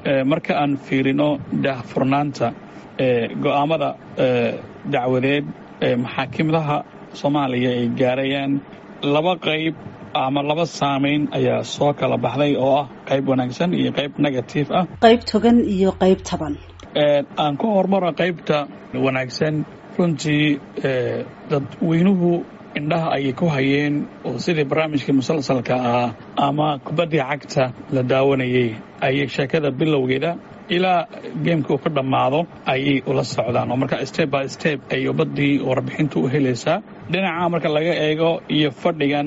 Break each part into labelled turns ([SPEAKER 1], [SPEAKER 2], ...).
[SPEAKER 1] marka aan fiirino daahfurnaanta go'aamada dacwadeed maxaakimadaha soomaaliya ay gaarayaan laba qayb ama laba saamayn ayaa soo kala baxday oo ah qayb wanaagsan iyo qayb negative ah
[SPEAKER 2] qayb togan iyo qayb taban
[SPEAKER 1] aan ku hormaro qaybta wanaagsan runtii dadweynuhu indhaha ayay ku hayeen oo sidii barnaamijkii musalsalka ah ama kubaddii cagta la daawanayay ayay sheekada bilowgeeda ilaa geemka uu ka dhammaado ayay ula socdaan oo marka step by step ay ubaddii warbixintu u helaysaa dhinaca marka laga eego iyo fadhigan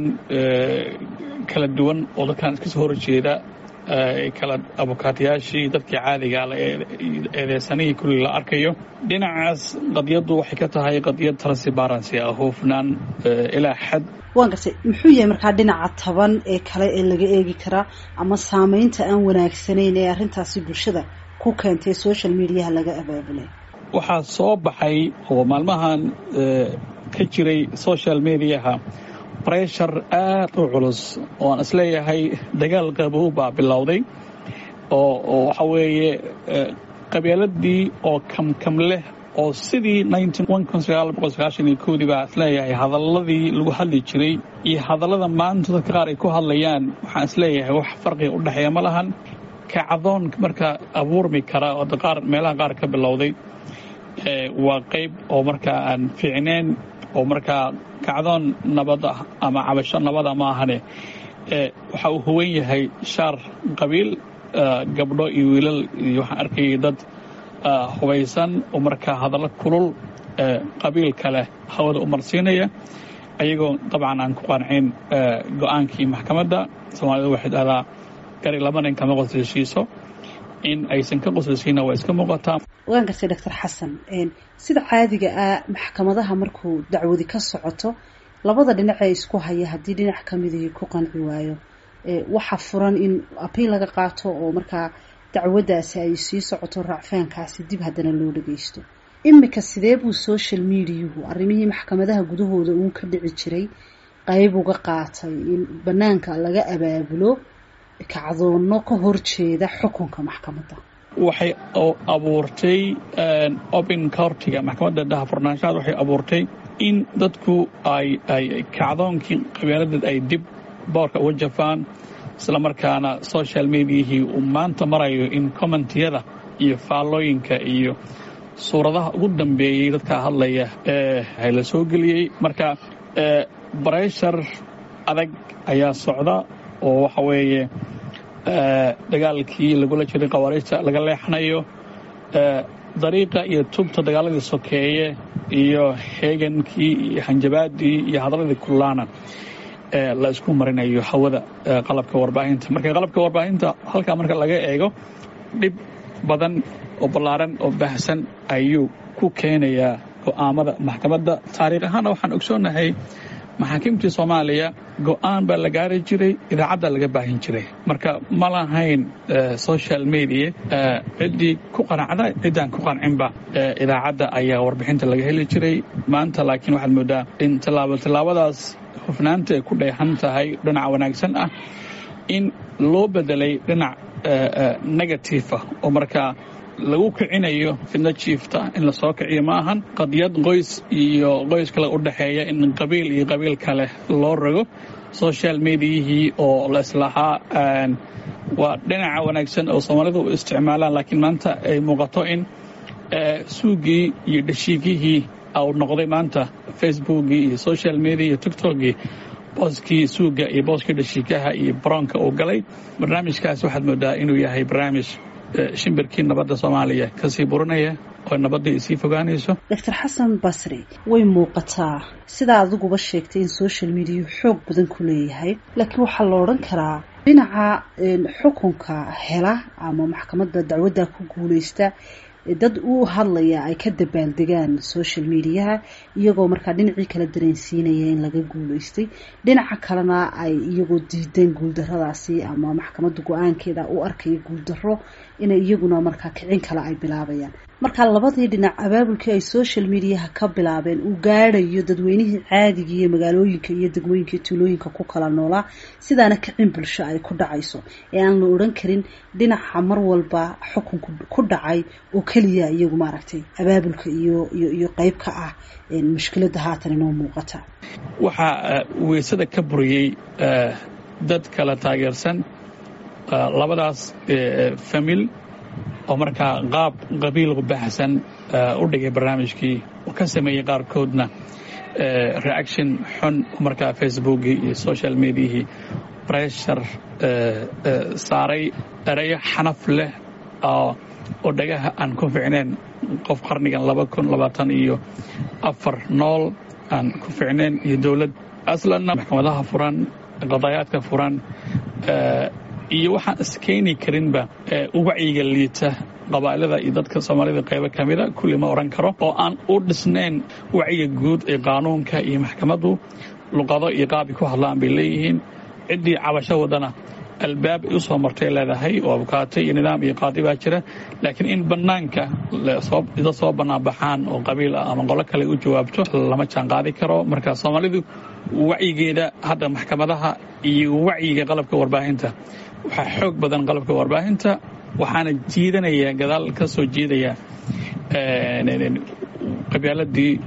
[SPEAKER 1] kala duwan oo dadkan iska soo horjeeda kala abukaatayaashii dadkii caadiga la eedeysanihii kulli la arkayo dhinacaas qadiyaddu waxay ka tahay qadiyad transparency ah hoofnaan ilaa xad
[SPEAKER 2] waan gartay muxuu yahay markaa dhinaca taban ee kale ee laga eegi karaa ama saamaynta aan wanaagsanayn ee arrintaasi bulshada ku keentay social mediaha laga abaabulay
[SPEAKER 1] waxaa soo baxay oo maalmahan ka jiray social mediaha breshar aad u culus oo aan isleeyahay dagaal qabow baa bilowday oo waxa weeye qabeeladii oo kamkam leh oo sidii dii baa isleeyahay hadalladii lagu hadli jiray iyo hadallada maanta dadka qaar ay ku hadlayaan waxaan isleeyahay wax farqiga u dhexeeya ma lahan kacdoon marka abuurmi kara oo qaar meelaha qaar ka bilowday waa qayb oo markaa aan fiicneen oo markaa kacdoon nabad ah ama cabasho nabada ma ahane waxa uu huwan yahay shaar qabiil gabdho iyo wiilal iyo waxaan arkayay dad hubaysan oo markaa hadallo kulul qabiil kale hawada u marsiinaya ayagoo dabcan aan ku qancin go-aankii maxkamadda soomaalida waxay dhahdaa gari laba nin kama qoslaysiiso in aysan ka qoslaysiina waa iska muuqataa
[SPEAKER 2] waan gartay doctor xasan sida caadiga ah maxkamadaha markuu dacwadi ka socoto labada dhinac ee isku haya haddii dhinac ka midii ku qanci waayo waxa furan in abiil laga qaato oo markaa dacwaddaasi ay sii socoto raacfaankaasi dib haddana loo dhageysto imika sidee buu social mediahu arrimihii maxkamadaha gudahooda uun ka dhici jiray qayb uga qaatay in banaanka laga abaabulo kacdoonno ka horjeeda xukunka maxkamadda
[SPEAKER 1] waxay abuurtay open courtiga maxkamadda dahafurnaanshaad waxay abuurtay in dadku ay ay kacdoonkii qabeeladeed ay dib boorka uga jafaan isla markaana social mediahii uu maanta marayo in commentiyada iyo faallooyinka iyo suuradaha ugu dambeeyey dadka hadlaya ee la soo geliyey marka breshar adag ayaa socda oo waxa weeye dagaalkii lagula jiray khawaariijta laga leexanayo dariiqa iyo tubta dagaaladii sokeeye iyo heegankii iyo hanjabaadii iyo hadalladii kullaana la isku marinayo hawada qalabka warbaahinta marka qalabka warbaahinta halkaa marka laga eego dhib badan oo ballaaran oo baahsan ayuu ku keenayaa go'aamada maxkamadda taariikh ahaana waxaan ogsoonnahay maxaakiimtii soomaaliya go'aan baa la gaari jiray idaacadda laga baahin jiray marka ma lahayn social media ciddii ku qanacda ciddaan ku qancinba idaacadda ayaa warbixinta laga heli jiray maanta laakiin waxaad moodaa in tallaabo tallaabadaas hufnaanta ay ku dheehan tahay dhinaca wanaagsan ah in loo bedelay dhinac negative ah oo markaa lagu kicinayo fidno jiifta in la soo kiciyo ma ahan qadiyad qoys iyo qoys kale u dhexeeya in qabiil iyo qabiil kale loo rogo social mediahii oo la islahaa waa dhinaca wanaagsan oo soomaalidu u isticmaalaan laakiin maanta ay muuqato in suugii iyo dhashiigihii uu noqday maanta facebookii iyo social media iyo tiktokgii booskii suuga iyo booskii dhashiikaha iyo baroonka uu galay barnaamijkaas waxaad moodaa inuu yahay barnaamij shimbirkii nabadda soomaaliya kasii burinaya oo nabadda ay sii fogaanayso
[SPEAKER 2] doctor xasan basri way muuqataa sidaa adiguba sheegtay in social mediahu xoog badan ku leeyahay laakiin waxaa la odhan karaa dhinaca xukunka hela ama maxkamadda dacwadda ku guulaysta dad u hadlaya ay ka dabaaldegaan social mediaha iyagoo markaa dhinacii kala dareensiinaya in laga guuleystay dhinaca kalena ay iyagoo diideen guuldaradaasi ama maxkamadda go-aankeeda u arkaya guuldaro inay iyaguna markaa kicin kale ay bilaabayaan markaa labadii dhinac abaabulkii ay social mediaha ka bilaabeen uu gaadhayo dadweynihii caadigii iyo magaalooyinka iyo degmooyinka iyo tuulooyinka ku kala noolaa sidaana kicin bulsho ay ku dhacayso ee aan la odhan karin dhinaca mar walba xukunka ku dhacay oo keliya iyagu maaragtay abaabulka iyo iyo iyo qeyb ka ah mushkiladda haatan inoo muuqata
[SPEAKER 1] waxaa weysada ka buriyey dad kala taageersan labadaas famil oo markaa qaab qabiil baxsan u dhigay barnaamijkii oo ka sameeyey qaarkoodna reaction xun markaa facebookii iyo social mediahii breshar saaray ereyo xanaf leh oo dhagaha aan ku ficnayn qof qarnigan laba kun labaatan iyo afar nool aan ku ficnayn iyo dowlad aslanna maxkamadaha furan qadaayaadka furan iyo waxaan iskeeni karinba wacyiga liita qabaa'ilada iyo dadka soomaalida qaybo ka mida kulli ma odhan karo oo aan u dhisnayn wacyiga guud ee qaanuunka iyo maxkamaddu luqado iyo qaabi ku hadlaan bay leeyihiin ciddii cabasho wadana albaab ay u soo martay leedahay oo abukaatay iyo nidaam iyo qaadi baa jira laakiin in bannaanka dad soo banaanbaxaan oo qabiil ah ama qolo kale u jawaabto lama jaan qaadi karo marka soomaalidu wacyigeeda hadda maxkamadaha iyo wacyiga qalabka warbaahinta waxaa xoog badan qalabka warbaahinta waxaana jiidanaya gadaal ka soo jiidaya qabyaaladii